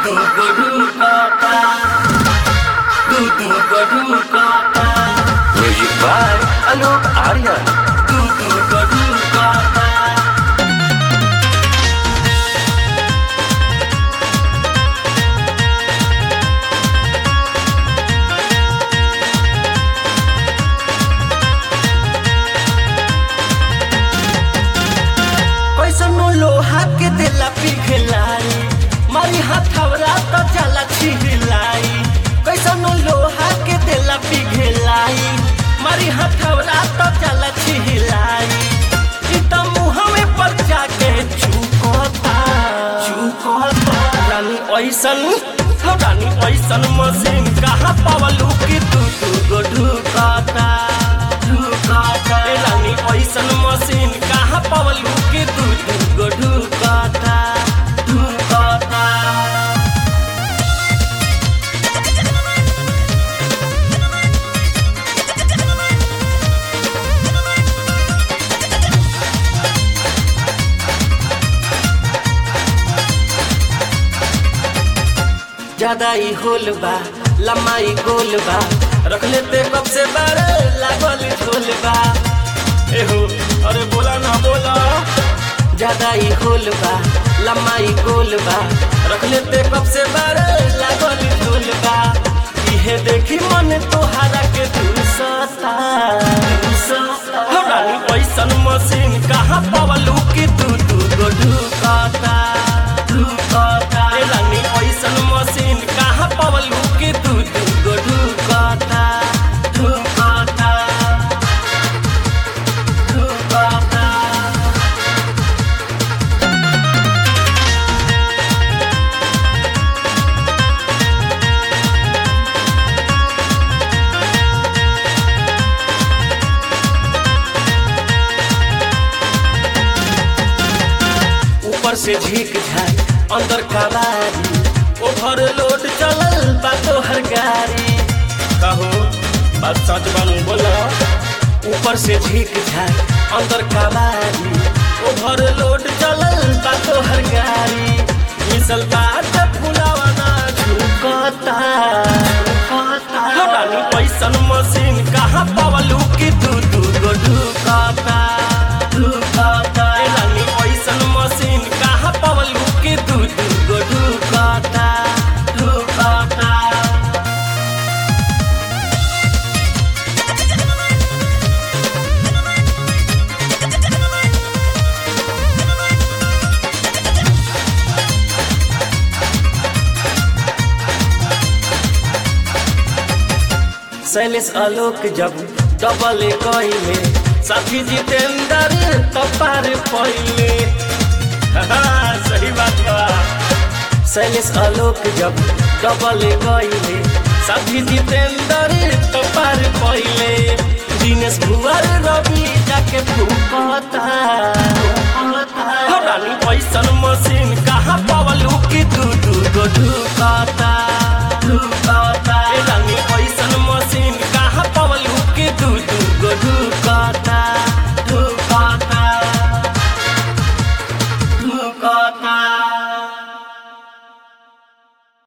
Music by Alok Aryan. कैसनो लोहा के देला पिघलाई मारी हथवरा तो जाला छिहलाई कैसनो लोहा के देला पिघलाई मारी हथवरा तो जाला छिहलाई ई त मुहवे पर जाके चुकता चुकता रानी ऐसन हो रानी ऐसन मशीन कहाँ पावलू कि तू तू गो ढुकाता ढुकाता ए रानी ऐसन मशीन कहाँ पावलू कि तू तू गो ढुकाता ढुकाता ज्यादा ही होल बा लम्बाई गोल बा रख लेते कब से बारे लागल झोल बा एहो अरे बोला ना बोला ज्यादा ही होल बा लम्बाई गोल बा रख लेते कब से बारे लागल झोल बा इहे देखी मन तोहारा के दूसता रानी पैसन मशीन कहाँ पावलू कि तू तू गो ढुकाता ढुकाता ए रानी पैसन मशीन कहाँ पावलू कि तू तू गो ढुकाता ढुकाता ढुकाता ऊपर से झीक झाक अंदर कबारी ओभर लोड चलल बा तोहर गाड़ी कहो बात सच बनू बोला ऊपर से झीक झाक अंदर कबारी ओभर लोड चलल बा तोहर गाड़ी मिसल बाट फुलावा ना झुकता झुकता रानी पैसन मशीन कहाँ पावलू कि तू तू गो ढुकाता ढुकाता ए रानी पैसन मशीन कहाँ पावलू कि तू तू गो ढुकाता ढुकाता शैलेश आलोक जब डबल कइले साथी जितेंद्र कपार पहिले सही बात बा शैलेश आलोक जब डबल कइले साथी जितेंद्र कपार पहिले दिनेश भुवर रवि जाके फूकता हो रानी पैसन मशीन कहाँ पावलू कि तू तू गो ढुकाता ढुकाता